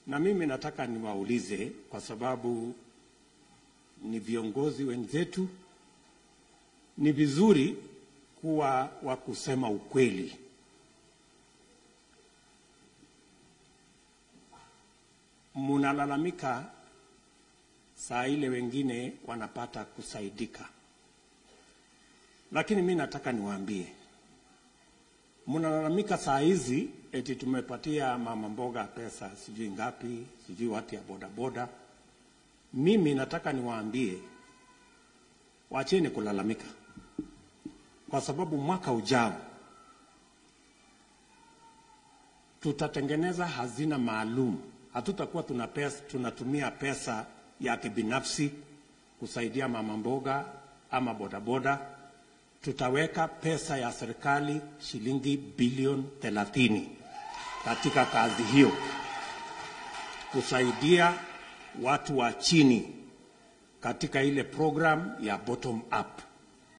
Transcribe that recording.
Na mimi nataka niwaulize, kwa sababu ni viongozi wenzetu, ni vizuri kuwa wa kusema ukweli. Munalalamika saa ile wengine wanapata kusaidika, lakini mi nataka niwaambie, mnalalamika saa hizi eti tumepatia mama mboga pesa sijui ngapi, sijui watu ya bodaboda. Mimi nataka niwaambie, wacheni kulalamika, kwa sababu mwaka ujao tutatengeneza hazina maalum. Hatutakuwa tuna pesa, tunatumia pesa ya kibinafsi kusaidia mama mboga ama bodaboda. Tutaweka pesa ya serikali shilingi bilioni thelathini katika kazi hiyo kusaidia watu wa chini katika ile program ya bottom up.